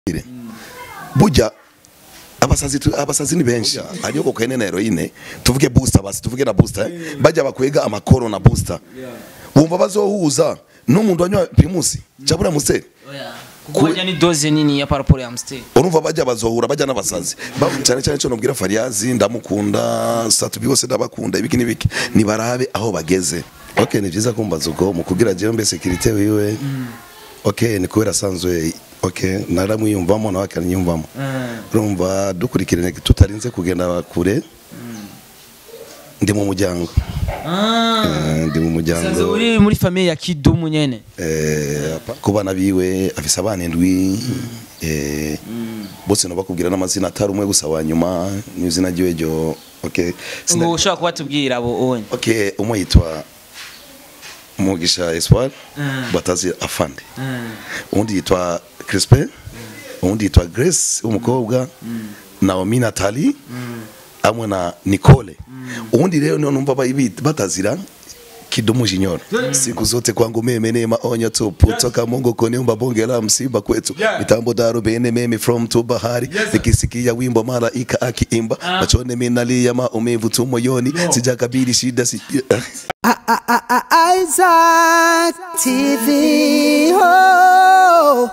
burya abasazi tu- abasazi ni benshi hariyo kokaine na heroine tuvuge booster basi tuvuge na booster eh? bajya bakwega amakoro na booster wumva bazohuza n'umuntu wanywa primusi cyabura museri kuko bajya ni doze nini ya paraporo ya amstel urumva bajya bazohura bajya n'abasazi Ba- cyane cyane cyo nubwira Fariyazi ndamukunda Satubi bose ndabakunda ibiki n'ibiki nibarabe aho bageze okay ni byiza kumbaza uko mu kugira jewe mbe security wiwe okay ni kubera asanzwe okay naramwiyumvamo nawe akanyumvamo urumva dukurikiranye tutarinze kugenda kure ndi mu muryango Eh, ndi mu sanze muryango uri muri famiye ya kidumu nyene eh, ku bana biwe afise abana indwi eh, bose no bakubwira n'amazina atari umwe gusa wa nyuma n'izina ryiwe ryo okay Sina- ngo ushobora kuba tubwira abo onye okay umwe yitwa Mugisha Espoir Mm. batazi afande undi yitwa Crispin undi yitwa Grace umukobwa Naomi Nathalie amwe na Nicole undi rero niyo numva bayibi- batazira kidumu junior siku zote kwangu meme ni maonyo tupu toka Mungu kuniumba bonge la msiba kwetu mitambo darubini mimi from tu bahari nikisikia wimbo malaika akiimba machoni mimi nalia maumivu tu moyoni sijakabili shida si Isaac TV. Oh.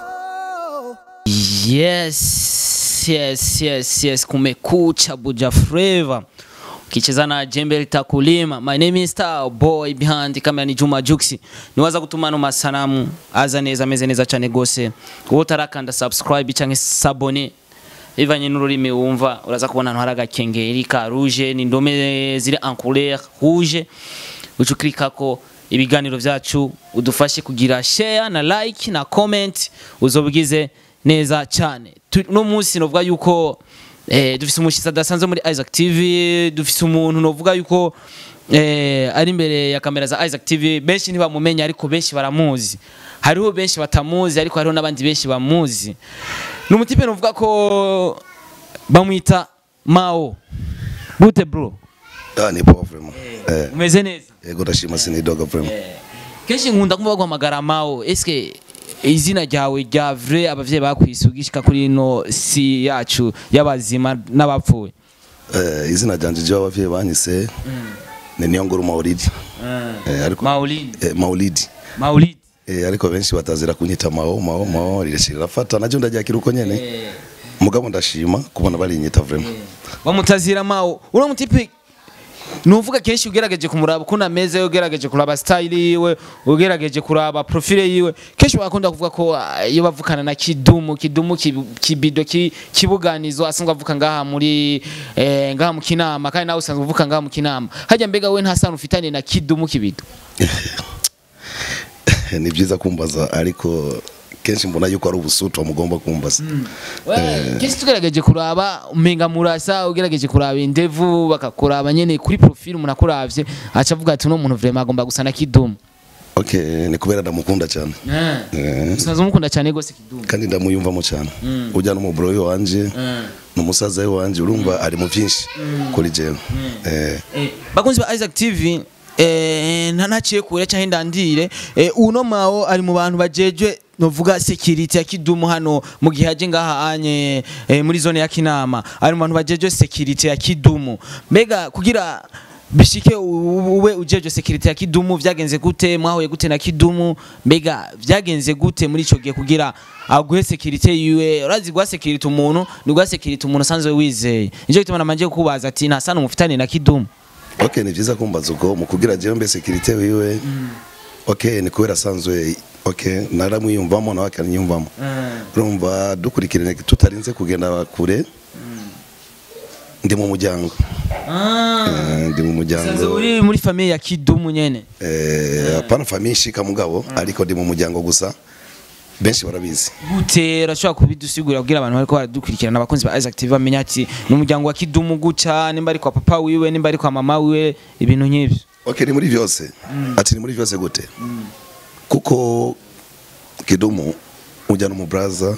yes yes yes yes kumekucha buja flavor ukicheza na jembe litakulima my name is star boy behind kamera ni juma juxi niwaza gutuma no masanamu aza neza ameze neza cyane gose wowe utarakanda subscribe cyangwa sabone bivanye n'ururimi wumva uraza kubona ahantu hari agakengeri ka rouge ni indome ziri en couleur rouge uca ukirikako ibiganiro byacu udufashe kugira share na like na comment uzobugize neza cyane Tu- uno munsi novuga yuko eh, dufise umushyitsi adasanzwe muri Isaac TV dufise umuntu novuga yuko eh, ari imbere ya kamera za Isaac TV benshi ntibamumenya ariko benshi baramuzi hariho benshi batamuzi ariko hariho n'abandi benshi bamuzi ni umutipe novuga ko bamwita Mao gute bro ah ni poa vraiment eh umeze neza yego ndashima sinidoga vraiment kenshi nkunda kumva baguhamagara Mao eske izina ryawe rya vrai abavyeyi bakwise ugishika kuri ino si yacu y'abazima n'abapfuye eh izina ryanje ryo abavyeyi banyise ni Niyonguru Maulidi eh ariko Maulidi eh, Maulidi Maulidi eh ariko benshi batazira kunyita Mao Mao Mao rirashira rafata najo ndajakira uko nyene mugabo ndashima kubona barinyita vraiment bamutazira Mao uri mutipe nuvuga kenshi ugerageje kumuraba ukuntu ameze ugerageje kuraba style yiwe ugerageje kuraba profile yiwe kenshi bakunda kuvuga ko ah, iyo bavukana na kidumu kidumu Ki- kibido ki- kibuganizo asanzwe avuka ngaha muri eh, ngaha mu kinama kandi nawe usanzwe uvuka ngaha mu kinama hajya mbega we nta sano ufitanye na kidumu kibido ni byiza kumbaza ariko kenshi mbona yuko ari ubusutu mugomba kumbaza We, kenshi tugerageje kuraba umenga murasa ugerageje kuraba indevu bakakuraba nyene kuri profile umuntu akuravye aca avuga ati uno muntu vraiment agomba gusa na kidumu okay ni kubera ndamukunda cyane Eh. usanzwe umukunda cyane gose kidumu kandi ndamuyumvamo cyane ujya no mu bro wanje n'umusaza we wanje urumva ari mu byinshi kuri jewe eh Eh, bakunzi ba Isaac TV eh, nta naciye kure cyangwa indandire eh, uno mao ari mu bantu bajejwe novuga security ya kidumu hano mu gihe aje ngaha anye eh, muri zone ya kinama ari mu bantu bajejwe security ya kidumu mbega kugira bishike u- ube ujejwe security ya kidumu vyagenze gute mwahuye gute na kidumu mbega vyagenze gute muri ico gihe kugira aguhe security yiwe urazi gwa security umuntu ni gwa security umuntu asanzwe wizeye nico gituma namanje kubaza ati nta sana umufitane na kidumu okay ni byiza kumbaza uko mu kugira jewe mbe security wiwe okay ni kubera asanzwe okay naramwiyumvamo nawe akanyumvamo urumva dukurikiranye tutarinze kugenda kure ndi mu muryango Eh, ndi mu Sanze muryango uri muri famiye ya kidumu nyene eh hapana famille shika mugabo ariko ndi mu muryango gusa benshi barabizi gute urashobora kubidusigurira kugira abantu bariko baradukurikirana abakunzi ba Isaac TV bamenya ati ni umuryango wa kidumu guca nimba ari kwa papa wiwe nimba ari kwa mama wiwe ibintu nk'ivyo okay ni muri byose ati ni muri byose gute kuko kidumu ujya no mu braza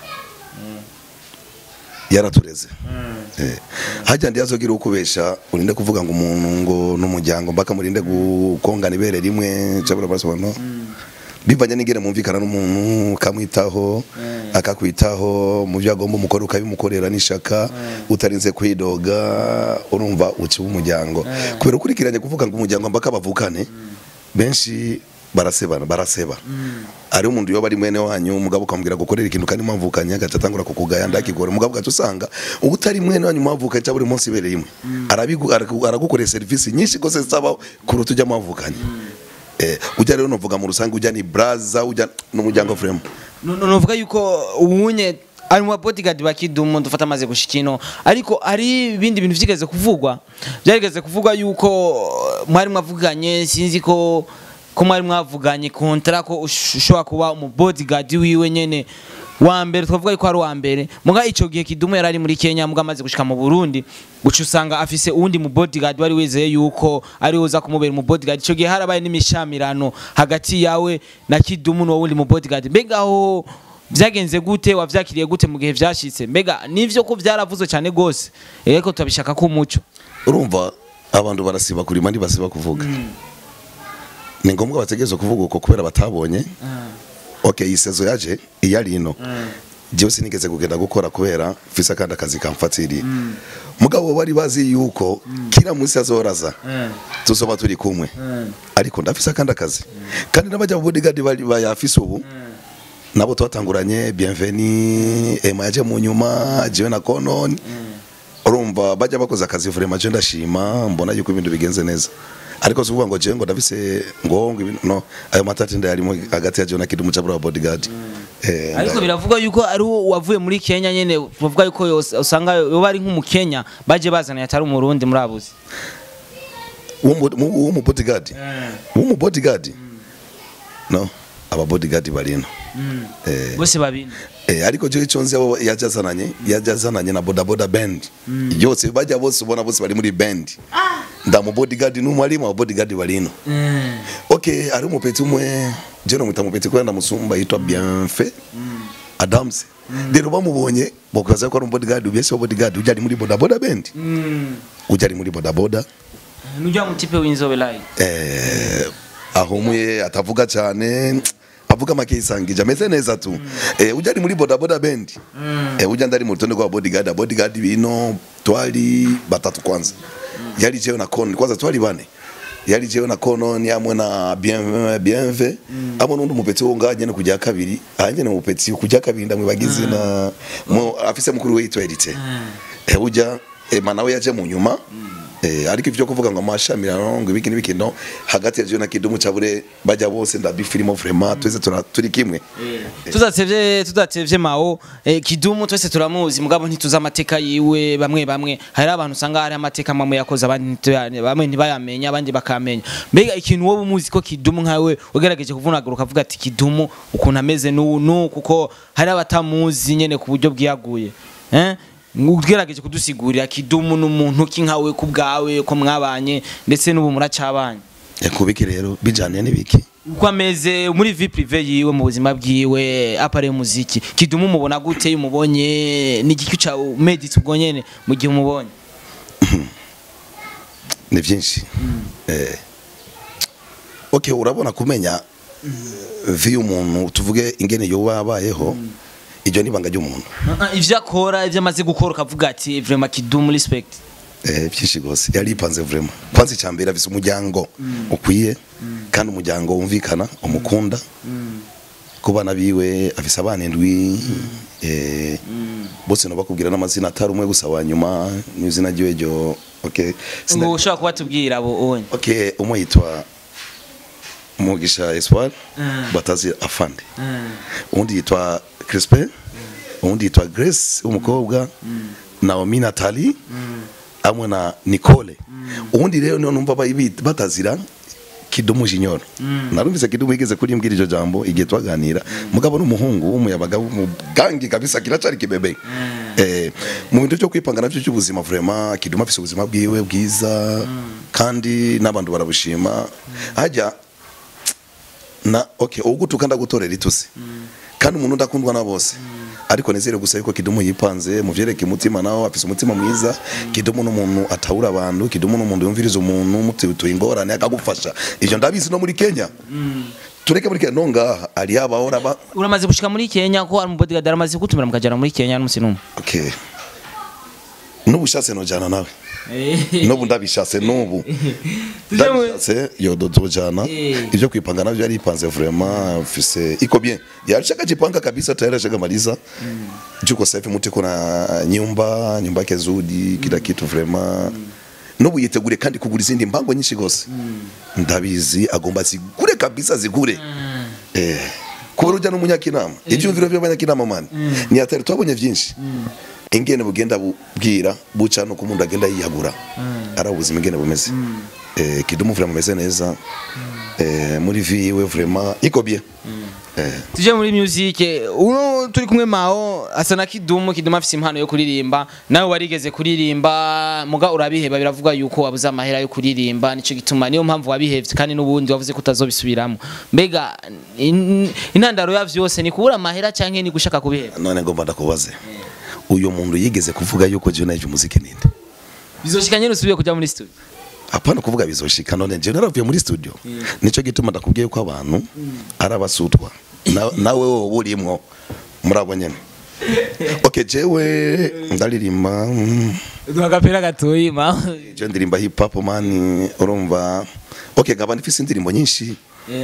yaratureze eh hajya ndi azogira ukubesha urinde kuvuga ngo umuntu ngo n'umuryango mbaka murinde gukongana ibere rimwe cyabura basobanura bivanye n'ingene mumvikana n'umuntu kamwitaho akakwitaho mu byo agomba umukora ukabimukorera n'ishaka utarinze kwidoga urumva uciwe umuryango kubera ukurikiranye kuvuga ngo umuryango mbaka bavukane benshi barasebana baraseba ari umuntu yoba ari mwene wanyu umugabo ukamubwira gukorera ikintu kandi mwavukanye agaca atangura kukugaya ndakigora umugabo ugaca usanga uba utari mwene wanyu mwavukanye cyangwa buri munsi ibereye imwe Arabigu- aragu- aragukorera serivisi nyinshi rwose zisaba kuruta ujya mwavukanye eh, ujya rero novuga mu rusange ujya ni braza ujya n'umuryango vrema nuvuga yuko ubunye ari mu bodyguard ba Kidumu dufata amaze gushikino ariko ari ibindi bintu vyigeze kuvugwa byarigeze kuvugwa yuko mwari mwavuganye sinzi ko ko mwari mwavuganye kontra ko ush- ushobora kuba umu bodyguard wiwe nyene wa mbere twavuga yuko ari uwa mbere muga ico gihe Kidumu yari ari muri Kenya muga amaze gushika mu Burundi guca usanga afise uwundi mu bodyguard wari wizeye yuko ari uza kumubera mu bodyguard ico gihe harabaye n'imishamirano hagati yawe na Kidumu n'uwo wundi mu bodyguard mbega aho byagenze gute wavyakiriye gute mu gihe vyashitse mbega nivyo ko vyaravuzwe cyane gose ariko turabishaka ko umuco urumva abantu barasiba kurima ntibasiba kuvuga ni ngombwa bategerezwa kuvuga uko kubera batabonye okay iyi sezo yaje iyo ari ino jewe sinigeze kugenda gukora kubera mfise akandi akazi kamfatiriye mugabo bari bazi yuko kila munsi azoraza tuzoba turi kumwe ariko ndafise akandi akazi kandi n'abajya mu bodyguard bari bayafise ubu nabo twatanguranye bienveni ema yaje mu nyuma jewe na kononi urumva bajya bakoze akazi vraiment je ndashima mbona yuko ibintu bigenze neza ariko si ukuvuga ngo jewe ngo ndafise ngo ngo ibintu no ayo matati ndayarimo hagati ya jewe na kidumu cabura wa bodyguard eh, ariko nda- biravugwa yuko ari uwo wavuye muri Kenya nyene bavuga yuko yose- usanga yoba ari nk'umukenya baje bazana atari umurundi muri abuzi w'umu- mu- w'umu bodyguard w'umu bodyguard no aba bodyguard barino eh bose babine Eh, ariko je ico nzi abo yajazananye yajazananye na boda boda band yose bajya bose ubona bose bari muri band ndamu bodyguard n'umwarimu wa bodyguard barino okay ari umupeti umwe je no mwita mupeti kwenda musumba yitwa Bienfait Adams rero bamubonye bakaza ko ari bodyguard ubese bodyguard ujya ari muri boda boda band ujya ari muri boda boda nujya mu tipe w'inzobe live eh ahumuye atavuga cyane avuga make yisangije ameze neza tu eh ujya ari muri boda boda band eh ujya ndari mu rutonde rwa bodyguard bodyguard bino twari batatu kwanza yari jewe na kon kwanza twari bane yari jewe na kononi hamwe na bien bienve amo n'undi mupeti wo ngaha nyene kujya kabiri ahanye mu mupeti kujya kabiri ndamwe bagize na mu afise mukuru we yitwa Elite eh ujya eh manawe yaje mu nyuma Eh, ariko ivyo kuvuga ngo amashamirano ngo ibiki n'ibiki no hagati ya jewe na kidumu cabure bajya bose ndabifirimo vraiment twese tura- turi kimwe tudatevye tudatevye mao eh, kidumu twese turamuzi mugabo ntituzi amateka yiwe bamwe bamwe hari abantu usanga hari amateka mamwe yakoze abandi ntituya- bamwe ntibayamenya abandi bakamenya mbega ikintu wowe umuzi ko kidumu nkawe ugerageje kuvunaguruka ukavuga ati kidumu ukuntu ameze n'ubu n'ubu kuko hari abatamuzi nyene ku buryo bwiyaguye eh? ugerageje kudusigurira kidumu n'umuntu ki nkawe ku bwawe ko mwabanye ndetse n'ubu muracabanye kubiki rero bijaniye n'ibiki uko ameze muri vie prive yiwe mu buzima bwiwe apare muziki kidumu umubona gute iyo umubonye ni igiki ca umeditse ubwo nyene mu gihe umubonye ni vyinshi eh okay urabona kumenya vi umuntu tuvuge ingene yoba abayeho iryo nibanga ry'umuntu ivyo akora ivyo amaze gukora ukavuga ati vraiment kidumu respect eh byinshi gose yari ipanze vraiment kwanza icyambere afise umuryango ukwiye kandi umuryango wumvikana umukunda ku bana biwe afise abana indwi eh bose no bakubwira n'amazina atari umwe gusa wa nyuma n'izina ryiwe ryo okay Sina- ngo ushobora kuba tubwira abo onye okay umwe yitwa Mugisha Espoir Mm. batazi afande undi yitwa Crispin undi yitwa Grace umukobwa Naomi Nathalie hamwe na Nicole ubundi rero niyo numva bayibi- batazira kidumu junior narumvise kidumu yigeze kuri mbwira iryo jambo igihe twaganira mugabo n'umuhungu w'umuyabaga w'umugangi kabisa kiracari kibebe eh mu bintu cyo kwipanga navyo cy'ubuzima vraiment kidumu afise ubuzima bwiwe bwiza kandi n'abantu barabushima hajya na okay ugutuka ndagutorera itusi kandi umuntu ndakundwa na bose ariko nizere gusa yuko kidumu yipanze mu vyereke umutima nawe afise umutima mwiza kidumu n'umuntu atawura abantu kidumu n'umuntu yumviriza umuntu mutuye ingorane akagufasha ivyo ndabizi no muri Kenya tureke muri kenya no ngaha ari abahora ba uramaze gushika muri Kenya ko ari mu bodyguard aramaze kutumira mukajana muri Kenya n'umunsi n'umwe okay n'ubushatse nojana nawe n'ubu ndabishatse n'ubu Tuje mu- ndabishatse yodo tujana Eh. ibyo kwipanga navyo yari ipanze vraiment fise iko bien yalishaka jipanga kabisa tayari ashaka maliza juko sasa hivi mtu kuna nyumba nyumba yake zuri kila kitu vraiment n'ubu yitegure kandi kugura izindi mpango nyinshi gose ndabizi agomba zigure kabisa zigure eh kubera ujya n'umunyakinama ibyumviro by'abanyakinama mani ni atari twabonye byinshi ingene bugenda bubwira buca no kumuntu agenda yiyagura ari ubuzima ingene bumeze eh kidumu vraiment bumeze neza eh muri vie yiwe vraiment iko bien eh tuje muri music uno turi kumwe mao asa na kidumu kidumu afise impano yo kuririmba nawe warigeze kuririmba muga urabiheba biravuga yuko wabuze amahera yo kuririmba nico gituma niyo mpamvu wabihevye kandi n'ubundi wavuze ko utazobisubiramo mbega in- intandaro ya vyose ni kubura amahera canke ni gushaka kubiheba none ngomba ndakubaze uyo muntu yigeze kuvuga yuko je naje umuziki ninde bizoshika nyene usubiye kuja muri studio apana kuvuga bizoshika none je naravuye muri studio nico gituma ndakubwiye ko abantu ari abasutwa Na- nawe wowe urimwo muri abo nyene okay jewe ndaririmba mm, duha agapira gatoyi mao je ndirimba hip hop man urumva okay nkaba ndifise indirimbo nyinshi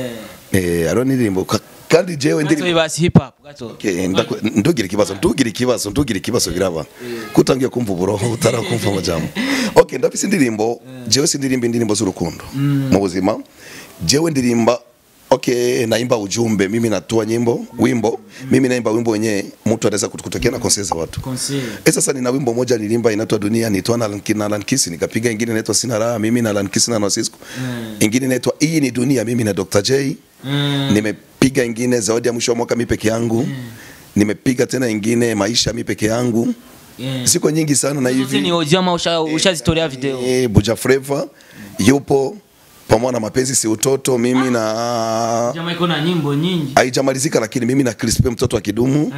eh ariho n'indirimbo ka- kandi jewe gatoyi ndirimbo basi hip hop gatoyi Okay, ndaku- ndugira ikibazo ndugira ikibazo ndugira ikibazo biraba kutangiye kumva uburoho utarakumva amajambo okay ndafise indirimbo jewe sindirimba indirimbo z'urukundo mu buzima jewe ndirimba okay naimba ujumbe mimi natoa nyimbo wimbo mimi naimba wimbo wenyewe mtu anaweza kutokea na konseza watu Eh, sasa nina wimbo moja nilimba inaitwa Dunia nitoa na Alan Ki- na Alan Kiss nikapiga ingine inaitwa Sina Raha mimi na Alan Kiss na Nosisco. Ingine inaitwa Hii ni Dunia mimi na Dr. J. Nimepiga ingine Zawadi ya mwisho wa mwaka mimi peke yangu. Nimepiga tena ingine Maisha mimi peke yangu. Siko nyingi sana na Zote ni hivi. audio ama usha ushazitolea video Eh, Buja Flavor yupo pamoja na mapenzi si utoto mimi na jamaa iko na nyimbo nyingi haijamalizika lakini mimi na Crispin mtoto wa kidumu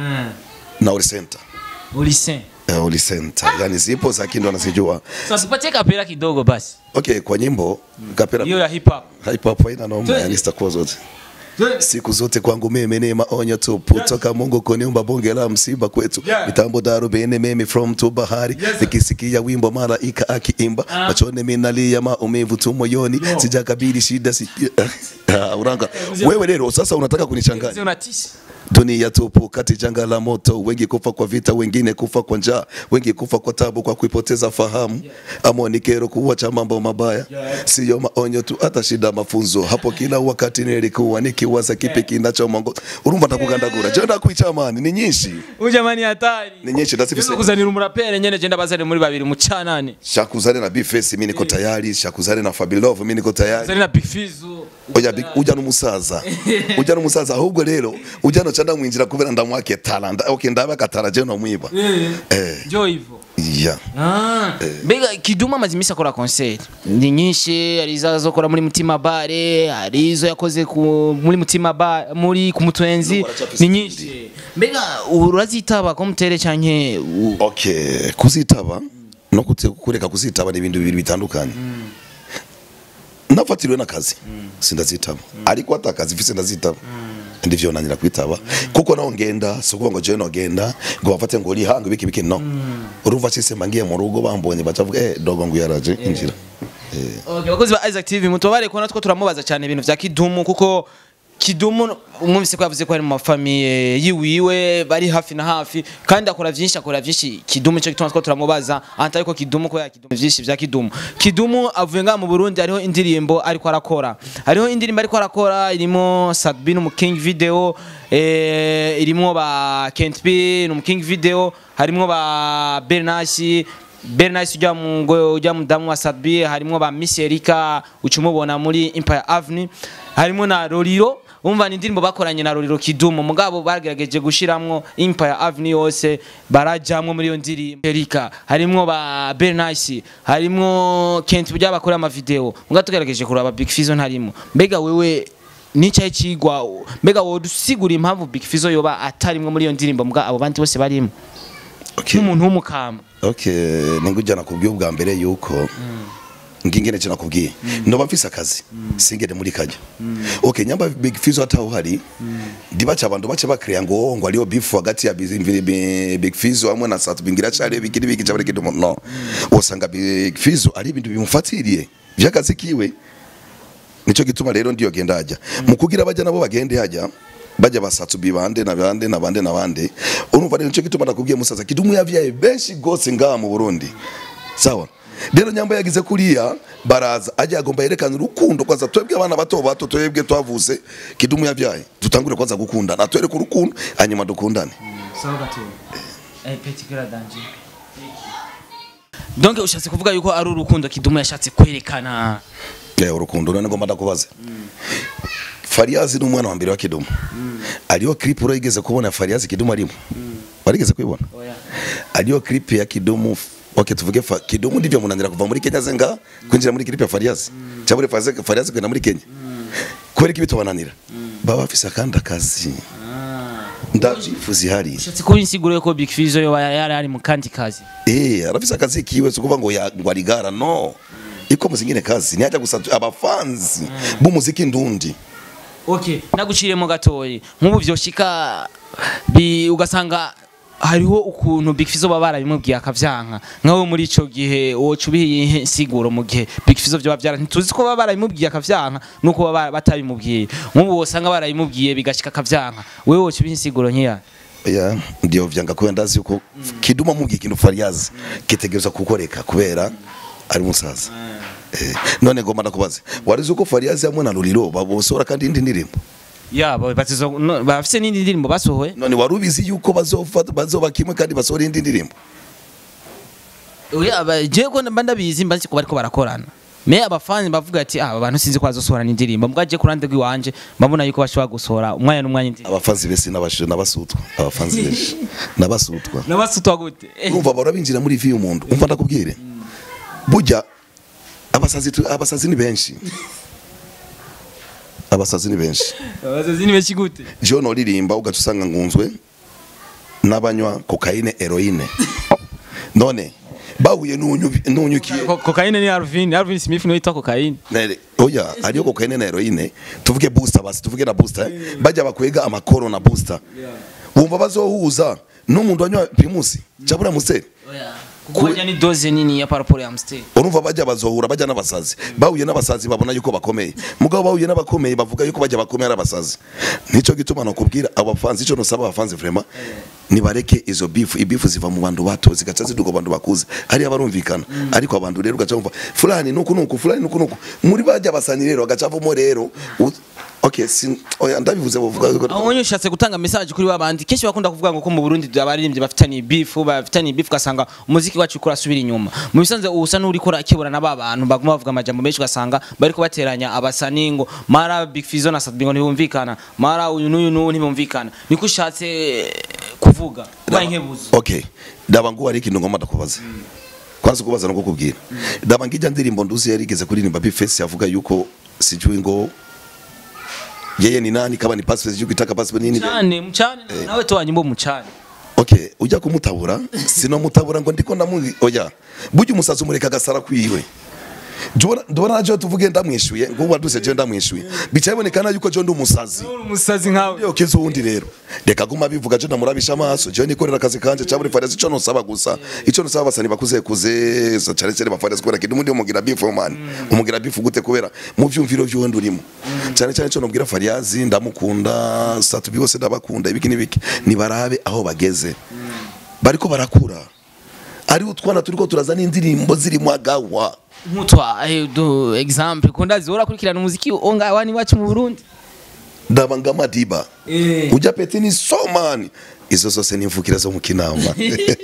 na Olisenta. ulisen Eh, Olisenta. Yani zipo za kindo anazijua. sasa tupatie kapira kidogo basi Okay, kwa nyimbo kapera hiyo ya hip hop hype hop haina noma, yani zitakuwa zote siku zote kwangu mimi ni maonyo tupu toka Mungu kuniumba bonge la msiba kwetu Yeah. mitambo darubini mimi from tu bahari nikisikia wimbo malaika akiimba machoni mimi nalia maumivu tu moyoni sijakabili shida si Ah, uranga wewe leo sasa unataka kunichanganya Sio unatisha dunia tupu kati janga la moto, wengi kufa kwa vita, wengine kufa kwa njaa, wengi kufa kwa tabu, kwa kuipoteza fahamu. Ama ni kero kuwacha mambo mabaya, siyo maonyo tu, hata shida mafunzo. Hapo kila wakati nilikuwa nikiwaza kipi kinachomongoza urumva ndakugandagura je ndakwica amani ni nyinshi uyu jamani hatari ni nyinshi Yo ndasifise kuzanira umurapere nyene je ndabazane muri babiri mu canane shakuzane na bifesi mimi niko tayari shakuzane na Fabilove mimi niko tayari zane na bifizo oya bi- uja n'umusaza uja n'umusaza ahubwo rero uja no canda mwinjira kubera ndamwake talanda okay ndaba katara je no mwiba eh njo hivyo yeah Ah, mbega kiduma amaze iminsi akora concert ni nyinshi hari izo azokora muri mutima bare hari izo yakoze ku, muri mutima ba, muri ku mutwenzi N'ubu aracafise ni nyinshi mbega urazitaba ko mutere canke u- okay kuzitaba no kute- kureka kuzitaba ni ibintu bibiri bitandukanye nafatiriwe n'akazi sindazitaba ariko hata akazi mfise ndazitaba ndivyo nanira kwitaba kuko naho ngenda si ukuvuga ngo jewe nogenda ngo bafate ngo uri hanga ibiki biki no urumva cisema ngiye mu rugo bambonye bacavuga eh dogo ngo yaraje injira Okay, abakozi ba Isaac TV mutubare ko natwo turamubaza cyane ibintu vya Kidumu kuko Kidumu mwumvise ko yavuze ko ari mu mafamiye yiwiwe bari hafi na hafi kandi akora vyinshi akora vyinshi Kidumu cyo gituma two turamubaza atari ko Kidumu ko ya Kidumu vyinshi vya Kidumu Kidumu avuye nga mu Burundi hariho indirimbo ariko arakora hariho indirimbo ariko arakora irimo Sadbin mu King video eh irimo ba Kent B mu King video harimo ba Bernashi Bernice ujya mu ngo ujya mu damu wa Sadbi harimo ba Miss Erika ucumubona muri Empire Avenue harimo na Roriro umva ni indirimbo bakoranye na Roriro Kidumu mugabo bagerageje gushiramwo Empire Avenue yose barajamwe muri iyo ndirimbo Erika harimo ba Bernice harimo Kent bujya bakora ama video mugabo tugerageje kuraba Big Fizzo ntarimo mbega wewe nicyaye kigwa mbega wowe dusigura impamvu Big Fizzo yoba atarimwe muri iyo ndirimbo mugabo abo bandi bose barimo okay nk'umuntu w'umukamba okay ningujana kubwiye ubwa mbere yuko ngingene cyo nakubwiye ndoba mfise akazi singene muri kajya okay nyamba big fizo hata uhari ndibacha abantu bace bakreya ngo ngo aliyo beef hagati ya Big- Big big fizo hamwe na satu bingira cyane bikiri biki cyabare kidomo no usanga big fizo ari ibintu bimufatiriye byakazi kiwe nico gituma rero ndiyo genda hajya mu kugira bajya nabo bagende hajya bajya basatsu bibande na bande na bande na bande urumva rero nico gituma nakubwiye musaza kidumu yavyaye benshi gose ngaha mu Burundi sawa rero nyamba yagize kuriya baraza ajya agomba yerekana urukundo kwanza twebwe abana bato bato twebwe twavuse kidumu yavyaye tutangure kwanza gukundana atwereke urukundo hanyuma dukundane sawa gato eh petit cœur danger donc ushatse kuvuga yuko ari urukundo kidumu yashatse kwerekana Eh, urukundo none ngomba ndakubaze Fariazi ni umwana wa mbere wa Kidumu aliyo clip urayigeze kubona Fariazi Kidumu arimo warigeze kubibona oya aliyo clip ya Kidumu Okay tuvuge fa, Kidumu ndivyo munanira kuva muri Kenya zenga kwinjira muri clip ya Fariazi cyabure Fariazi Fariazi kwenda muri Kenya kubera iki bitobananira baba bafise akandi akazi ndavyifuza ihari ushatse kuba insiguro yuko big fizo yo yari ari mu kandi kazi eh arafise akazi kiwe so kuva ngo ya ngo arigara no iko muzingine kazi ni haja gusa abafanzi b'umuziki ndundi okay naguciremo gatoyi nk'ubu vyoshika bi ugasanga hariho ukuntu Big Fizzo baba barabimubwiye akavyanka nkawe muri ico gihe woca ubihiye insiguro mu gihe Big Fizzo vyoba vyara ntituzi ko baba barabimubwiye akavyanka nuko baba batabimubwiye nk'ubu wosanga barabimubwiye bigashika akavyanka wewe woca ubiha insiguro nkiya ya ndio vyanga kubera ndazi yuko kiduma mubwiye ikintu Fariazi kitegerezwa kukoreka kubera ari musaza eh, none ngomba ndakubaze warize uko Fariazi hamwe na Luliro babosora kandi indi ndirimbo yabo batizo no, bafise n'indi ndirimbo basohoye none warubizi yuko bazofata bazoba kimwe kandi basohora indi ndirimbo oya je ko mba ndabizi mba nzi ko bariko barakorana me abafani bavuga ati ah aba bantu sinzi ko bazosohora n'indirimbo mbwa je kurande rw'iwanje mbabona yuko bashobora gusohora umwanya n'umwanya indirimbo abafanzi bese n'abashije n'abasutwa abafanzi benshi n'abasutwa nabasutwa gute urumva bahora binjira muri vi y'umuntu umva ndakubwire burya abasazi tu- abasazi ni benshi abasazi ni benshi abazazi ni benshi gute jewe noririmba ugaca usanga ngunzwe n'abanywa kokayine heroine none bahuye n'unyu- n'unyukiye Ko- kokaine ni Alvin Alvin Smith no yita kokaine Nere, oya hariyo kokayine na heroine tuvuge booster basi tuvuge na booster bajya bakwega amakoro na booster wumva bazohuza n'umuntu wanywa primusi cyabura museri kuko bajya ni doze nini ya paraporo ya Amstel urumva bajya bazohura bajya n'abasazi bahuye n'abasazi babona yuko bakomeye mugabo bahuye n'abakomeye bavuga yuko bajya bakomeye ari abasazi nico gituma nakubwira abafanzi ico nosaba abafanzi vraiment nibareke izo bifu ibifu ziva mu bantu bato zigaca ziduga mu bantu bakuze hariya barumvikana ariko abantu rero ugaca wumva fulani nuku nuku fulani nuku nuku muri bajya basani rero agaca avamo rero u- okay sin oya ndabivuze bavuga yuko aho nyine ushatse gutanga message kuri babandi kenshi bakunda kuvuga ngo ko mu Burundi abaririmbyi bafitaniye beef bafitaniye beef ugasanga umuziki wacu ukora asubira inyuma mu bisanzwe usa n'uri kora akibura na babantu baguma bavuga amajambo menshi ugasanga bari kubateranya abasani ngo mara Big Fizzo na Sadbingo ntibumvikana mara uyu n'uyu n'uyu ntibumvikana niko ushatse kuvuga ubaye nkebuzo okay daba ngo ari ikintu ngomba ndakubaza kwanza kubaza no kukubwira daba ngijya ndirimbo nduzi yarigeze kuririmba Bface yavuga yuko sijui ngo yeye ni nani kama ni passport sijui kitaka passport nini cyane mucane nawe towanyimbo mucane okay ujya kumutabura sino mutabura ngo ndiko ndamu oya burya umusazi umureka agasara kwiwe Jubona ndubona naje tuvuge ndamwishuye ngo waduse je ndamwishuye bicabonekana yuko je ndi umusazi umusazi nkawe Yo kizo wundi rero reka guma bivuga je namurabisha amaso je nikorera akazi kanje cyaburi farasi ico nosaba gusa ico nosaba basani bakuze kuze sa cyane cyane bafarasi kubera kindi mundi umugira beef man umugira beef gute kubera mu vyumviro vyo ndurimo cyane cyane ico nobwira Fariazi ndamukunda satu bose ndabakunda ibiki nibiki nibarabe aho bageze bariko barakura ari utwana turiko turazana indirimbo zirimo agawa nkutwa eh, do example ko ndazi urakurikirana umuziki onga wani wacu mu Burundi ndabanga madiba Eh. ujya peti ni so man izo zose ni imvukira zo mu kinama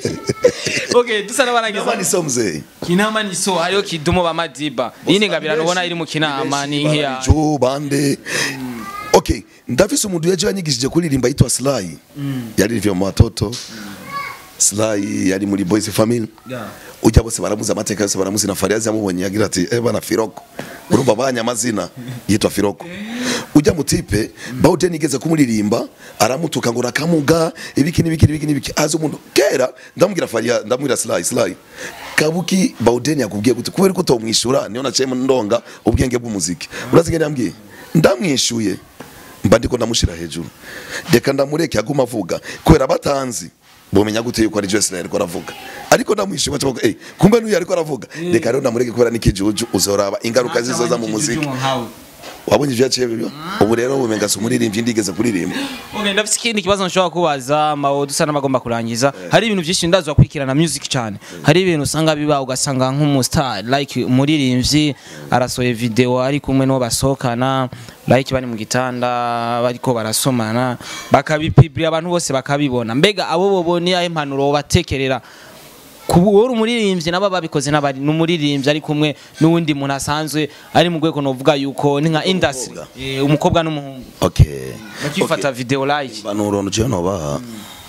okay dusa n'abarangiza Kinama ni so mzee kinama ni so hariyo kidumo ba madiba iyi ni ngabira nubona iri mu kinama ni nkiya jo bande okay ndafise umuntu yaje yanyigishije kuririmba yitwa Sly yaririmbye mu watoto Sly yari muri Boys Family Yeah. ujya bose baramuzi amateka yose baramuzi na Fariaz yamubonye yagira ati eh bana Firoko urumva banya amazina yitwa Firoko ujya mu tipe Bawden igeze kumuririmba aramutuka ngo rakamuga ibiki n'ibiki n'ibiki n'ibiki azi umuntu kera ndamubwira Fariaz ndamubwira Sly Sly kabuki Bawden yakubwiye gute kubera ko utomwishura niyo naciye ndonga ubwenge bw'umuziki urazi ngene yambwiye ndamwishuye mba ndiko ndamushira hejuru reka ndamureke aguma avuga kubera batanzi bomenya gute yuko ari Joyce ariko aravuga ariko ndamwishima cyangwa eh kumbe n'uyu ariko aravuga reka rero ndamureke kubera n'ikijuju uzoraba ingaruka zizoza mu muziki wabonye ivyo yaciye bibyo ubu rero bumenga si umuririmbyi ndigeze kuririmba Okay, ndafise ikindi kibazo nshobora kubaza mao dusa n'abagomba kurangiza hari ibintu byinshi ndazi wakurikirana music cyane hari ibintu usanga biba ugasanga nk'umustar like umuririmbyi arasohoye video ari kumwe n'uwo basohokana like bari mu gitanda bariko barasomana bakabipibira abantu bose bakabibona mbega abo boboni aho impanuro batekerera kuba uri umuririmbyi nabo babikoze n'abari n'umuririmbyi ari kumwe n'uwundi muntu asanzwe ari mu rwego novuga yuko ni nka industry Eh, umukobwa n'umuhungu okay bakifata video like banuro nje nobaha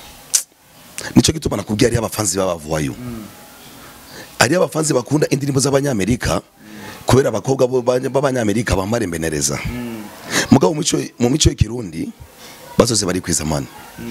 nico gituma nakubwiye ari abafanzi babavayo ari abafanzi bakunda indirimbo z'abanyamerika kubera abakobwa bo banya- b'abanyamerika bambara imbenereza mugabo mu mico mu mico y'ikirundi bazoze bari kwizamana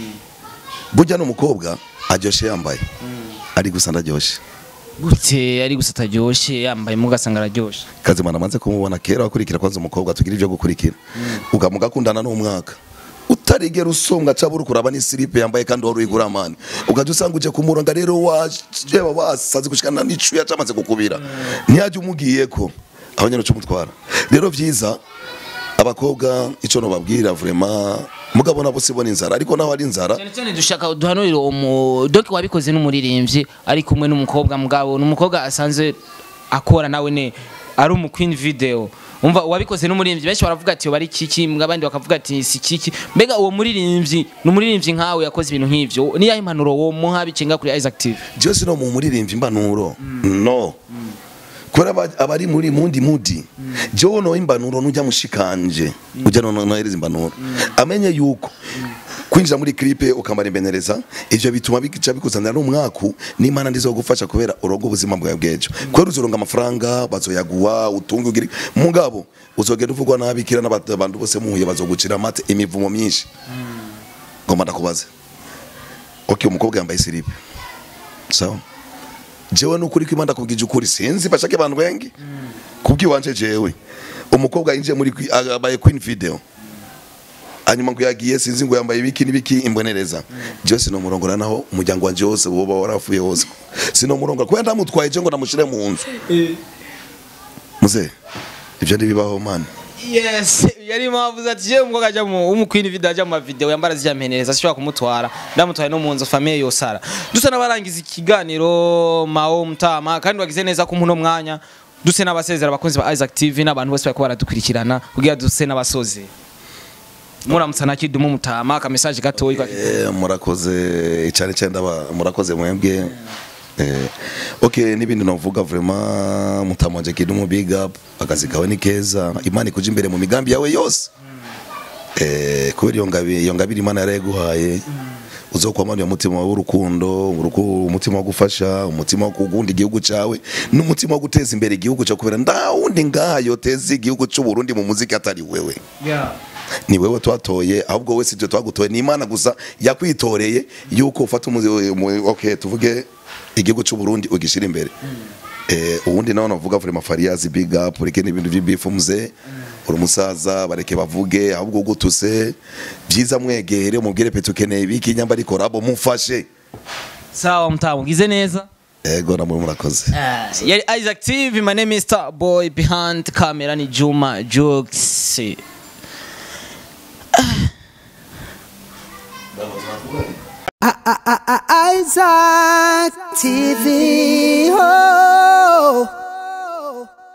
burya n'umukobwa aryoshe yambaye ari gusa ndaryoshe gute ari gusa ataryoshe yambaye mugasanga araryoshe kazimana amaze kumubona kera wakurikira kwanza umukobwa tugira ibyo gukurikira ukamugakundana n'umwaka utarigera usonga cabura kuraba n'isilipe yambaye kandi wari uyigura amani ukajya usanga uje kumuronga rero wajeba wasaze gushikana n'icuya camaze kukubira ntiyajya umugiye ko aho nyene umutwara rero vyiza abakobwa ico nobabwira vraiment mugabo nabo sibona inzara ariko naho ari inzara cyane cyane dushaka duhanurire umu doki wabikoze n'umuririmbyi ari kumwe n'umukobwa mugabo n'umukobwa asanzwe akora nawe ne ari umu queen video umva uwabikoze n'umuririmbyi benshi baravuga ati bari kiki mbwa abandi bakavuga ati si kiki mbega uwo muririmbyi n'umuririmbyi nkawe yakoze ibintu nk'ivyo niyahe impanuro wo muha bicenga kuri Isaac TV jewe sino mu muririmbyi imbanuro no kubera aba- abari muri mundi mudi jewe no imbanuro nujya mushikanje ujya no nohereza imbanuro amenye yuko kwinjira muri clipe ukamara imbenereza ivyo bituma bica bikuzanira n'umwaku n'imana ndizo gufasha kubera urogo ubuzima bwawe bw'ejo kubera uzoronga amafaranga bazoyaguha utunge ugire mugabo uzogenda uvugwa nabi kira n'abantu abantu bose muhuye bazogucira amate imivumo myinshi ngomba ndakubaze okay umukobwa yambaye silipe sawa jewe nukuri ko imana kubwije ukuri sinzi bashake abantu bengi kubwiwanje jewe umukobwa yinjiye muri kwi- abaye queen video hanyuma ngo yagiye sinzi ngo yambaye ibiki n'ibiki imbonereza jewe sinomurongora naho umuryango wanje wose woba warafuye wose sinomurongora kubera ndamutwaye je ngo ndamushire mu nzu muze ivyo ntibibaho man yes yari impamvu ati je umukobwa ajya mu umukwini video ajya mu ma video yambara zijya mpenereza ashobora kumutwara ndamutwaye no mu nzu famille yosara dusa n'abarangiza ikiganiro mao mutama kandi wagize neza ko muno mwanya duse n'abasezera abakunzi ba Isaac TV n'abantu bose bariko baradukurikirana kugira duse n'abasoze muramutsa na kidumu mutama aka message gatoyi kwa Eh, murakoze cyane cyane ndaba murakoze mwebwe eh, okay n'ibindi navuga vraiment mutamanje kidumu big up akazi kawe ni keza imana ikuja imbere mu migambi yawe yose eh, kubera iyo ngabi iyo ngabiri imana yaraguhaye uzokwamana uyo mutima w'urukundo uruku- umutima wo gufasha umutima wo kugunda igihugu cawe n'umutima wo guteza imbere igihugu cyo kubera nda wundi ngayo teza igihugu cy'u Burundi mu muziki atari wewe yeah. ni wewe twatoye ahubwo wese ibyo twagutoye ni imana gusa yakwitoreye yuko ufata umuzi mu- okay tuvuge igihugu cy'u Burundi ugishira imbere eh ubundi nawe navuga vraiment Fariaz big up ureke n'ibintu by'ibifu mze uri umusaza bareke bavuge ahubwo gutuse byiza mwegere mubwire pe tukeneye ibiki nyamba ariko rabo mufashe sawa mutama ugize neza ego namwe murakoze yari Isaac TV my name is Star Boy behind camera ni Juma Jokes Isaac TV.